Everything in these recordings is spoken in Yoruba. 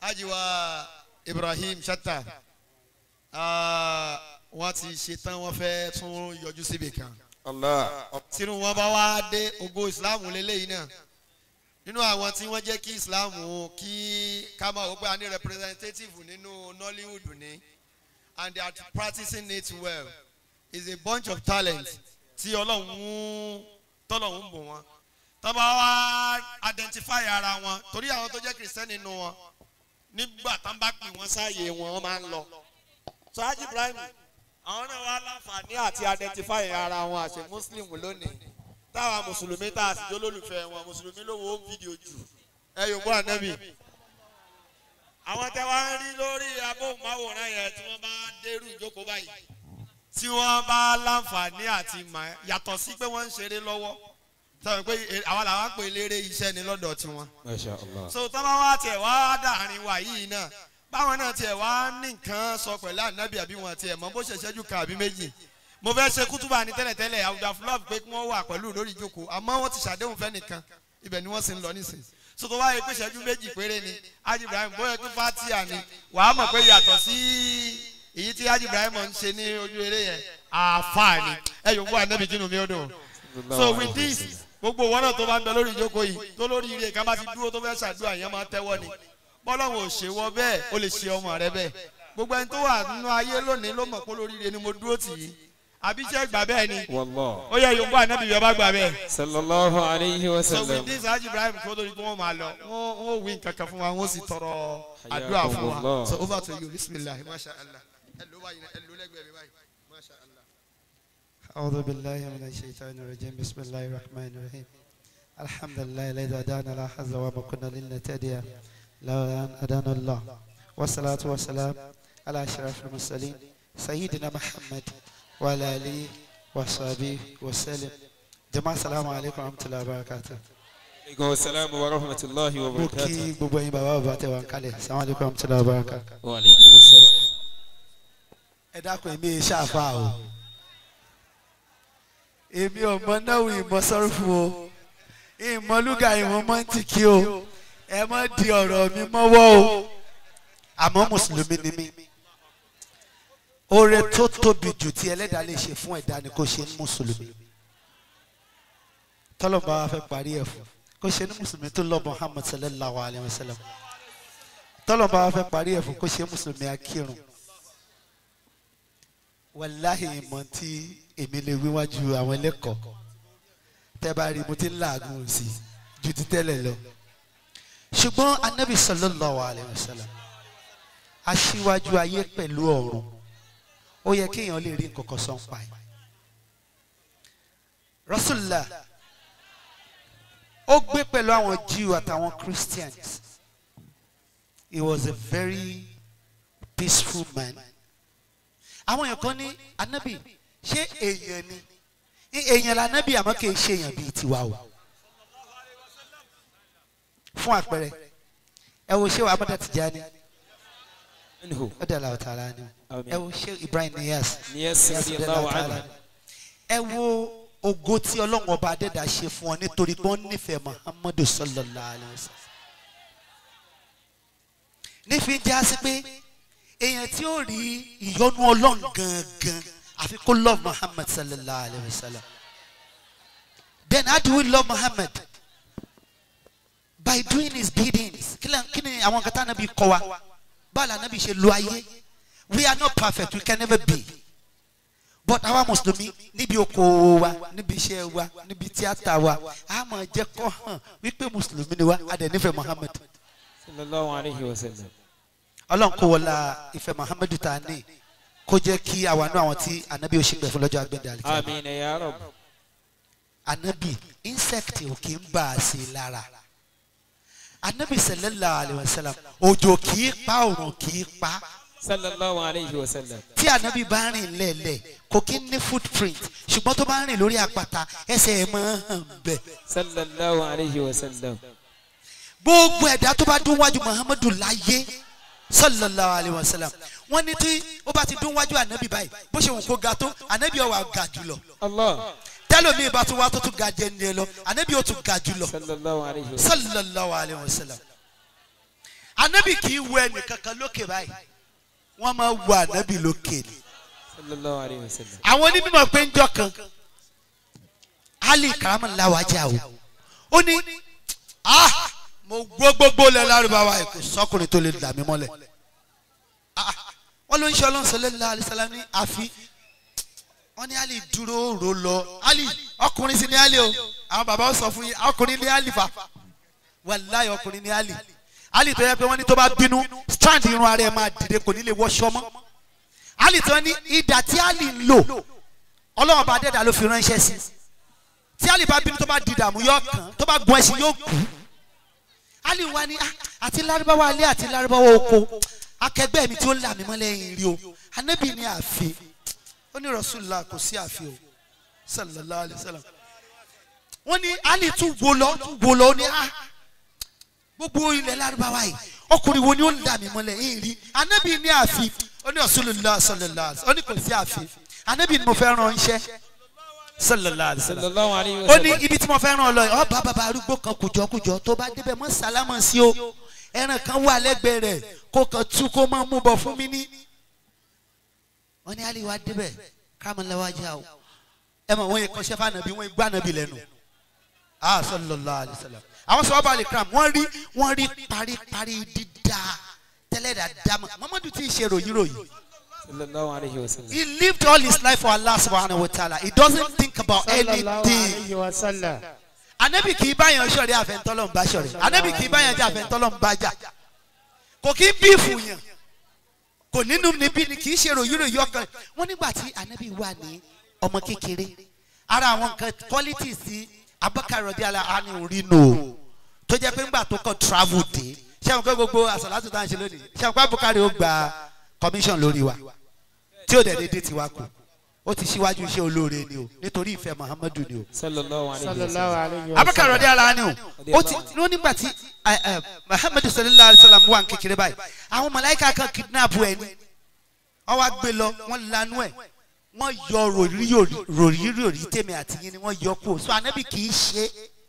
ajiwa ibrahim shatta ah, wọ́n ti ṣetán wọ́n fẹ́ tún yọjú síbi kan Allah. tínú wọn bá wá dé ògo islam lélẹ́yìn náà nínú àwọn tí wọ́n jẹ́ kí islam kí ká máa wò pé a ní representative nínú nollywood ní and they are practicing it well is a bunch of talent tí ọlọ́run mú tọ́lọ́run bò wọ́n tọ́ bá wá identify ara wọn torí àwọn tó jẹ́ christian nínú wọn nígbà tán bá pè wọ́n sáàyè wọn wọ́n máa ń lọ. so haji ibrahim àwọn náà wá láǹfààní àti identify ara wọn àṣẹ muslim lónìí táwa mùsùlùmí tá a sì jó lólùfẹ́ wọn mùsùlùmí ló wo fídíò jù ẹ yóò bọ́ ànábì. àwọn tẹ wá ń rí lórí abóhùnmáwòrán yẹn tí wọ́n bá dérú ìjókòó báyìí tí wọ́n bá láǹfààní àti mà yàtọ̀ sí pé wọ́n ń ṣeré lọ́wọ́ sọ pé àwa làwọn pè léré iṣẹ́ ni lọ́dọ̀ tiwọn Masha Allah. so tọ́ba wa tiẹ̀ wá dàrin wa yìí náà báwọn náà tiẹ̀ wá ní nǹkan sọ pẹ̀lú ànábì àbí wọn tiẹ̀ mọ bó ṣe ṣẹ́jú kan àbí méjì mo fẹ́ ṣe kútùbà ní tẹ́lẹ̀tẹ́lẹ̀ àwùjọ fúlọ́ọ̀bù pé kí wọ́n wà pẹ̀lú lórí ìjókòó àmọ́ wọ́n ti ṣàdéhùn fẹ́ nìkan ibẹ̀ ni wọ́n sì ń lọ nísìnyí so tó wáyé pé ṣẹ́jú méjì péré ni Haji Ibrahim bóyá pé fatia ni wàá mọ̀ pé yàtọ̀ sí èyí tí Haji Ibrahim ń ṣe ní ojú eré yẹn àfààní ẹ yòówù ànábì kínú mi ó dùn so with this gbogbo wọn náà tó bá ń bẹ lórí ìjókòó yìí tó lórí ire kan bá ti dúró tó fẹ́ ṣàdúrà yẹn máa tẹ́wọ́ ni bọ́lọ́hún ò ṣe wọ bẹ́ẹ̀ ó lè ṣe ọmọ rẹ bẹ́ẹ̀ gbogbo ẹni tó wà nínú ayé lónìí ló mọ̀ pé lórí ire ni mo dúró tì í àbí iṣẹ́ gbà bẹ́ẹ̀ ni Wallah. ó yẹ yòókù ànábì yọba gbà bẹ́ẹ̀. Sallallahu alayhi wa so sallam. with this Haji Ibrahim kó lórí pé wọ́n máa lọ wọ́n wọ́n wí nǹkan kan fún wa wọ́n sì tọrọ àdúrà fún wa Hayyakumullah. so over to you bisimilah masha allah ẹ ló báyìí ẹ ló lẹ́gbẹ̀ẹ́ mi báyìí masha allah. أعوذ بالله من الشيطان الرجيم بسم الله الرحمن الرحيم الحمد لله الذي هدانا لا حظ وما كنا لنهتدي لولا أن هدانا الله والصلاة والسلام على أشرف المرسلين سيدنا محمد وعلى آله وصحبه وسلم جماعة السلام عليكم ورحمة الله وبركاته Aleykum salaam wa rahmatulahi wa mo kí barakatuh. gbogbo yín bàbá bàbá tẹ wà ń kalẹ̀ assalamu alaikum warahmatullahi wabarakatuh. Wa aleykum salaam. ẹ dákun èmi yìí ṣàfà o èmi ò mọ náwó ìmọ̀ sọ́rùfù o ìmọ̀ lúgà ìmọ̀ mọ́ntìkì o ẹ mọ̀ di ọ̀rọ̀ mi mọ́wọ́ o àmọ́ mùsùlùmí ni mí oore tó tóbi jù tí ẹlẹ́dàá lè ṣe fún ẹ̀dá ni kò ṣe ní mùsùlùmí tọ́lọ́mọba wa fẹ́ parí ẹ̀ fún kò ṣe ní mùsùlùmí tó lọ Muhammad sallallahu alayhi wa sallam tọ́lọ́mọba wa fẹ́ parí ẹ̀ fún kò ṣe mùsùlùmí akírun wàláhì ìmọ̀ tí èmi lè wíwájú àwọn ẹlẹ́kọ̀ọ́ tẹ́ bá rí mo ti ń làágùn sí i ju ti tẹ́lẹ̀ lọ. ṣùgbọ́n anabi sallallahu alayhi wa sallam aṣíwájú ayé pẹ̀lú ọ̀run ó yẹ kéèyàn lè rí nǹkan kan sọ ń pa ẹ̀. rasulillah ó gbé pẹ̀lú àwọn jew àtàwọn christians he was a very peaceful man àwọn èèyàn kan ní anabi ṣé èèyàn ni èèyàn la anabi àmọ́ kì í ṣe èèyàn bíi tiwa o fún àpẹẹrẹ ẹ wo ṣé wàá mọ́tà Tijani Anhu. ó dàlá ọ̀tá ara ni Àmín. ẹ wo ṣé Ibrahim Niyas Niyas Niyas radiyallahu radiyallahu ta'ala anhu. ẹ wo ògo tí ọlọ́run ọba adẹ́dà ṣe fún ọ nítorí pé wọ́n nífẹ̀ẹ́ Muhammadu sallallahu alayhi wa sallam nífi já sí pé èèyàn tí ó rí ìyọ́nú ọlọ́run gangan àfi kó love Muhammad sallallahu alayhi wa sallam then how do we love Muhammad by doing his biddings kí lẹ- kí ni àwọn kan tá nàbí kọ́ wa báwo la nàbí ṣe lo ayé we are not perfect we can never be but àwa mùsùlùmí níbi okòwò wa níbi iṣẹ́ wa níbi tíátà wa a máa jẹ́ kó hàn wípé mùsùlùmí ni wa a dẹ̀ nífẹ̀ẹ́ Muhammad Sallallahu alayhi wa sallam. ọlọ́run kó wọlá ìfẹ́ Muhammadu ta ní kó jẹ́ kí àwa náà àwọn tí anabi ò ṣègbè fún lọ́jọ́ agbẹ́dẹ àlìkẹ́ Amin ya rab. anabi insect ò kì í bà á sí i lára anabi sallallahu alayhi wa sallam òjò kì í pa òrùn kì í pa Sallallahu alayhi wa sallam. tí anabi bá rìn lẹ́ẹ̀lẹ́ kò kí ń ní footprint ṣùgbọ́n tó bá rìn lórí àpáta ẹsẹ̀ ẹ̀ máa ń hàn bẹ́ẹ̀ Sallallahu alayhi wa sallam. gbogbo ẹ̀dá tó bá dún wájú muhammadu láyé sallallahu alayhi wa sallam wọ́n ní tí ó bá ti dún wájú anabi báyìí bó ṣe wù kó ga tó anabi ó wá ga jùlọ Allah. tẹ́lómi bá tún wá tó tún ga jẹ́ ní ẹ lọ anabi ó tún ga jùlọ Sallallahu alayhi wa sallam. sallallahu alayhi wa sallam anabi kì í wo ẹnìkankan lókè báyìí wọ́n máa wo anabi lókè ni sallallahu alayhi wa sallam. àwọn onímọ̀ pé ń jọ kan ali karamala wájà o ó ní ah mo gbọ́ gbogbo lẹ lárúbáwá ẹ̀ kò sọ́kùnrin tó lè dà mí mọ́lẹ̀ Ah, wọ́n ló ń ṣe ọlọ́run sallallahu alaihi wasallam ní àfi wọ́n ní ali dúró rò lọ ali ọkùnrin sì ní ali o àwọn bàbá ó sọ fún yín ọkùnrin ní ali fa wàláyé ọkùnrin ní ali ali tó yẹ pé wọ́n ní tó bá bínú strand irun ara ẹ̀ máa dìde kò ní lè wọṣọ mọ́ ali tó ní ìdà tí ali ń lò ọlọ́run bá dẹ́dà ló fi ránṣẹ́ sí tí ali bá bínú tó bá di dààmú yóò kàn tó bá gun ẹṣin yóò kú ali wa ni ah, àti lárúbáwá alẹ́ àti lárúbáwá oko akẹgbẹ́ mi tí ó là mí mọ́ lẹ́yìn rí o anabi ní ààfin ó ní rasulillah kò sí ààfin o sallallahu alayhi wa sallam wọ́n ní ali tún wo lọ tún wo lọ ó ní ah gbogbo ilẹ̀ lárúbáwá yìí ọkùnrin wo ni ó ń dà mí mọ́lẹ̀ yìí rí anabi ní ààfin ó ní rasulillah sallallahu alayhi wa sallam ó ní kò sí ààfin anabi ni mo fẹ́ ràn iṣẹ́ sallallahu alayhi wa sallam sallallahu alayhi wa ó ní sallam. ibi tí mo fẹ́ ràn ọ lọ yìí ọba bàbá arúgbó kan kùjọkùjọ tó bá débẹ̀ mọ́ sálámà sí o ẹran kan wà lẹ́gbẹ̀ẹ́ rẹ̀ kó kan tú kó máa mú bọ̀ fún mi ní. wọ́n ní aliwa débẹ̀ kámẹ́lẹ́wájà o ẹ mọ̀ wọ́n yẹ kọ́ṣẹ́ fànàbí wọ́n gbá nàbí lẹ́nu ah sallallahu alayhi wa sallam àwọn sọ ọba alikram wọ́n rí wọ́n rí paríparí dídá tẹ́lẹ̀ dáadáa mọ́ mamadu tí ì ṣe ròyìn ròyìn sallallahu alayhi wa sallam. he lived all his life for Allah subhanahu wa ta'ala he doesn't think about sallallahu anything alayhi wa sallam. anabi kì í báyàn sọ̀rẹ́ àfẹ́ntọ́lọ́ ń bá sọ̀rẹ́ anabi kì í báyàn jà àfẹ́ntọ́lọ́ ń bá jà kò kí ń bí ìfùyàn kò nínú níbí ni kì í ṣe ròyìnròyìn ọkàn wọn nígbà tí anabi wà ní ọmọ kékeré ara àwọn nǹkan qualities tí abakar rọdí ala ani orí nù o tó jẹ́ pé ńgbà tó kàn travel dé ṣé àwọn kọ́ gbogbo àṣàlátù tá à ń ṣe lónìí ṣé àwọn kọ́ abukar ó gba commission lórí wa tí ó dẹ̀ dédé tiwa kù ó ti ṣíwájú iṣẹ́ olóore ni o nítorí ìfẹ́ muhammadu ni o sallallahu alayhi wa sallallahu sallam. alayhi wa abakar sallam. rọdí ala ni o ó ti ní nígbà tí ẹ, ẹ, muhammadu sallallahu alayhi wa sallam wà ní kékeré báyìí àwọn mọ̀láìkà kan kidnap ẹ ni wọ́n wá gbé lọ wọ́n lanu ẹ̀ wọ́n yọ ròrí-ròrí tèmi àti yín ni wọ́n yọ kú so anabi kì í ṣe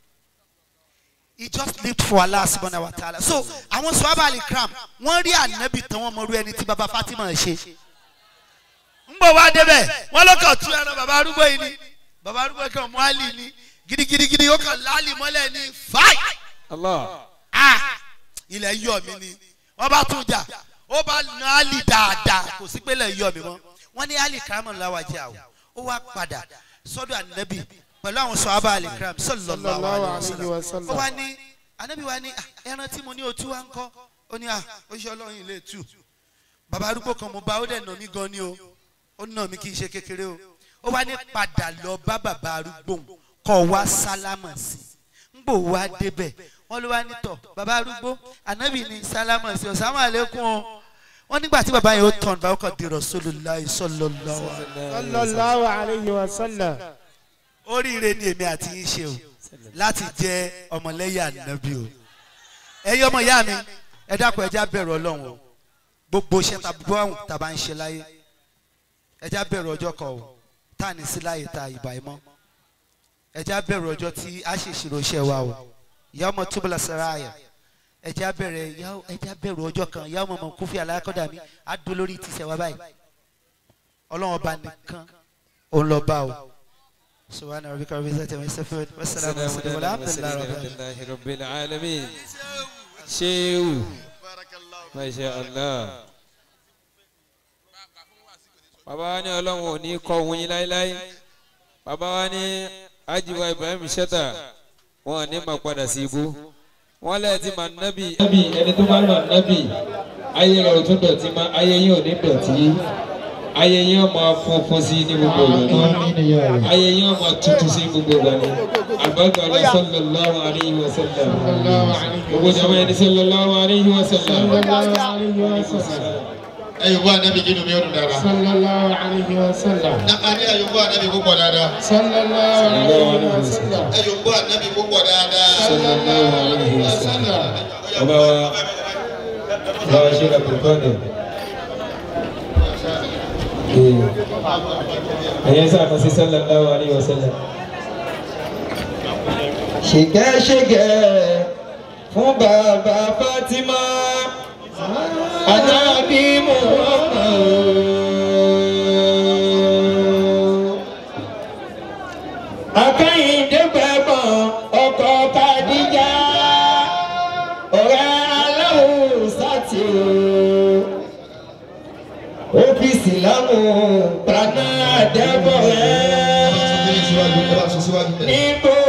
he just lived for Allah subhanahu wa ta'ala so àwọn sọ́ọ́bà alikram wọ́n rí anabi tán wọ́n mọ̀rú ẹni tí baba fatima ṣe ń bọ̀ wá débẹ̀ wọ́n ló kàn tú ẹran baba arúgbó yìí ni baba arúgbó kan mọ́ àlì ni gidigidigidi ó kàn láàlì mọ́lẹ̀ ní fáì allah ah ilẹ̀ yọ̀ mí ni wọ́n bá tún jà ó bá na ali dáadáa kò sí pé ilẹ̀ yọ̀ mí mọ́ wọ́n ní ali karamu lawajẹ àwọ̀ ó wá padà sọ́dọ̀ anabi pẹ̀lú àwọn sọ̀hábà ali karamu sallallahu alayhi wa sallam ó wá ní anabi wá ní "Ah, ẹran tí mo ní o tú wá ń kọ́ ó ní ah ó ṣe ọlọ́run ilé tú bàbá arúgbó kan mo bá ó dẹ̀ nà mí gan ni o ó nà mí kì í ṣe kékeré o ó wá ní padà lọ bá bàbá arúgbó òun, kọ́ wá sálámà sí i ń gbò wá débẹ̀ wọ́n ló wá nítọ̀ bàbá arúgbó ànábì ní sálámà sí ọ sáwọn àlékún o wọ́n nígbà tí bàbá yẹn ó tàn bá ọkọ̀ di Rasulullahi sallallahu alaihi sallallahu alayhi wa sallam. oríire ni èmi àti yín ṣe o láti jẹ ọmọlẹ́yìn ànábì o ẹ̀yin ọmọ ìyá mi ẹ dákun ẹja bẹ̀rù ọlọ́run o gbogbo iṣẹ́ tàbí àwọn tàbá ń ṣe láyé ẹja bẹ̀rù ọjọ́ kan o tá à ní sí láyé ta ìbà ìmọ̀ ẹja bẹ̀rù ọjọ́ tí a ṣe ìṣirò iṣẹ́ wa o ìyá ọmọ túbọ̀lá saraya ẹja bẹ̀rẹ̀ ìyá- ẹja bẹ̀rù ọjọ́ kan ìyá ọmọ ọmọ kúfì alákọ̀dà mi á dún lórí tìṣẹ̀ wa báyìí ọlọ́run ọba nìkan òun lọ bá o. سبحان ربك رب العزة عما يصفون والسلام على المرسلين والحمد لله رب العالمين alhamdulilayi rabbil alamin. sehu masha allah. bàbá wa ní ọlọ́run ò ní kọ́ ohun yín láéláé. bàbá wa ní ajiwa ibrahim shata wọn ò ní máa padà sí ibú. wọ́n lẹ́ẹ̀ tí màá nábì. nábì ẹni tó bá mọ̀ nábì ayé rẹ̀ ò tún dọ̀tí mọ́ ayé yín ò ní dọ̀tí ayé yín ò máa funfun sí ní gbogbo ìgbà náà ayé yín ò máa tutù sí gbogbo ìgbà náà àbájọ ní sallallahu alayhi wa sallam gbogbo jama ẹni sallallahu alayhi wa sallam. sallallahu alayhi wa sallam. ẹ yóò bá anabi kí ni mi ò dùn dára. sallallahu alayhi wa sallam. a ní ẹ yóò bá anabi púpọ̀ dáadáa. sallallahu alayhi wa sallam. ẹ yóò bá anabi púpọ̀ dáadáa. sallallahu alayhi wa sallam. ọba wa ọba wa ṣe àpòkọ́dẹ̀. ẹ̀yẹ sábà sí sallallahu alayhi wa sallam. ṣìkẹ́ṣìkẹ́ fún bàbá Fatima Ànábì Muhammad. Akẹ́yìndé gbẹ̀gbọ̀n ọkọ̀ Kadija ọ̀rẹ́ aláwọ̀ sátì ọ́fíìsì láwọn gbaná àdẹ́bọ̀ rẹ̀ síwájú ẹ bá sọ síwájú bẹ́ẹ̀. níbo